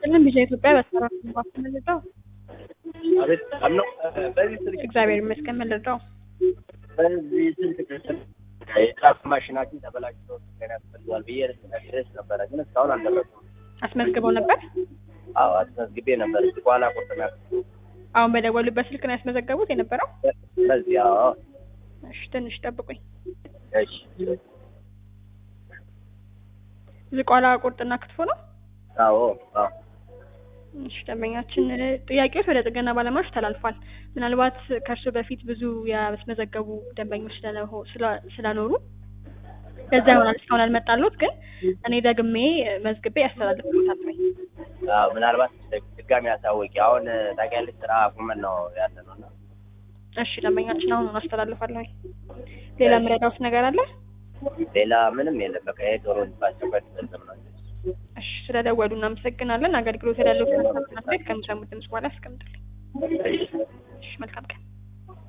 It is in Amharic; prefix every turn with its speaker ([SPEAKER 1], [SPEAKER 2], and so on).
[SPEAKER 1] ይስጥልን ቢዛ ኢትዮጵያ በሰራ መለዳው
[SPEAKER 2] አቤት አምነው በዚህ ስልክ
[SPEAKER 1] እግዚአብሔር ይመስገን መለዳው
[SPEAKER 2] በዚህ ስልክ የጻፍ ማሽናችን ተበላሽቶ ገና ያስፈልጋል ብዬ ድረስ ነበረ፣ ግን እስካሁን አልደረሱም።
[SPEAKER 1] አስመዝግበው ነበር።
[SPEAKER 2] አዎ አስመዝግቤ ነበር። እዚህ በኋላ ቁርጥና
[SPEAKER 1] አሁን በደወሉበት ስልክ ነው ያስመዘገቡት የነበረው።
[SPEAKER 2] በዚህ አዎ
[SPEAKER 1] እሺ ትንሽ ጠብቁኝ።
[SPEAKER 2] እሺ
[SPEAKER 1] ዝቋላ ቁርጥና ክትፎ ነው።
[SPEAKER 2] አዎ አዎ
[SPEAKER 1] እሺ ደንበኛችን ጥያቄዎች ወደ ጥገና ባለሙያዎች ተላልፏል። ምናልባት ከእርሱ በፊት ብዙ ያስመዘገቡ ደንበኞች ስለሆ- ስላ- ስላኖሩ ለዛ ይሆናል እስካሁን ያልመጣሉት። ግን እኔ ደግሜ መዝግቤ ያስተላልፍሎታል ወይ
[SPEAKER 2] አዎ ምናልባት ድጋሚ አሳወቂ። አሁን ታውቂያለሽ ስራ አቁመን ነው ያለ ነው እና
[SPEAKER 1] እሺ ደንበኛችን አሁን አስተላልፋለሁ። ወይ ሌላ የምረዳውት ነገር አለ?
[SPEAKER 2] ሌላ ምንም የለም። በቃ ይሄ ዶሮ ባስቸኳይ ተፈጽም ነው።
[SPEAKER 1] እሺ ስለደወሉ እናመሰግናለን። አገልግሎት ያለው ከሚሰሙት ድምጽ በኋላ ያስቀምጥልኝ። እሺ መልካም ቀን